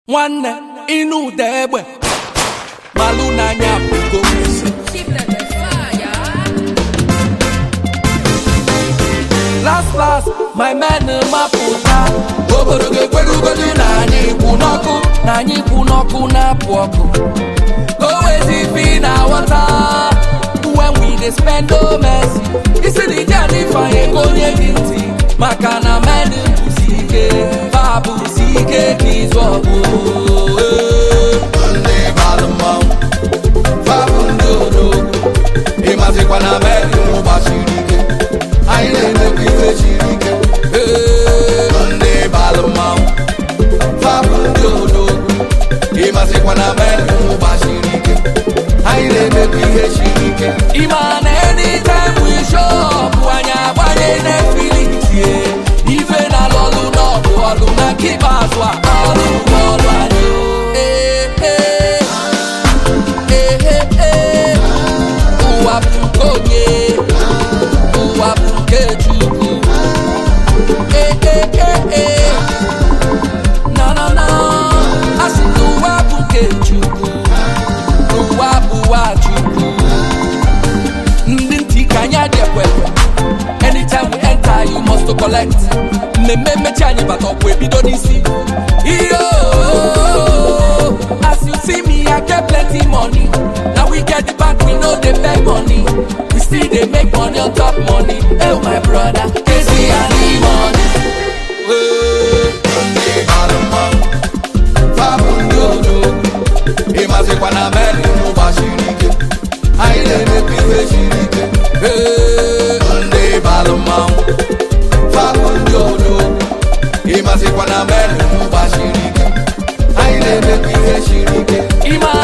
nwanne ịnụ ụda egbe malụ n'anya bụgo Keep them the fire. last last my men mapụta obodo ga-ekwerugodu na anyị kwụ n'ọkụ na anyị kwụ n'ọkụ na-apụ ọkụ gowezi na wọta when we dey spend no mercy isi na ije anyị fanye ka onye gị ntị maka na men bụsi ike ha bụsi ike ka ịzụ ọgụ ndị balụ mmanwụ fabụ ndị odogwu ịmazikwa na men gbasiri ike anyị na-emekwa ife siri ike Ee, ndị balụ mmanwụ fabụ ndị odogwu ịmazikwa na men gbasiri ike anyị na-emekwa ihe siri ike ịma na anytime we show up anyị agbanye Netflix ye ife na lọlụ n'ọgụ ọlụ na nke ikpeazụ a ọlụ bụ ọlụ anyị o. Ee, ee. Ee, ee, ee. ụwa bụ nke onye ụwa bụ nke Chukwu Ee, ee, ee, ee. na na na asị na ụwa bụ nke Chukwu ụwa bụwa Chukwu ndị ntị ka anyị adị ekwekwe anytime we enter you must to collect mmemme mmechi anyị bata ọkwa ebido n'isi iyo as you see me i get plenty money na we get the back we no dey beg money we still dey make money on top money oh my brother kezi ani money. Hey, ndị bara mmanwụ, fabụ ndị odogwu, ịmazikwa na meri gbasiri ike anyị na-emekwa ihe siri ike Ee, ndị balụ mmanwụ fabụ ndị odogwu ịmazikwa na meri gbasiri ike anyị na-emekwa ihe siri ike ịma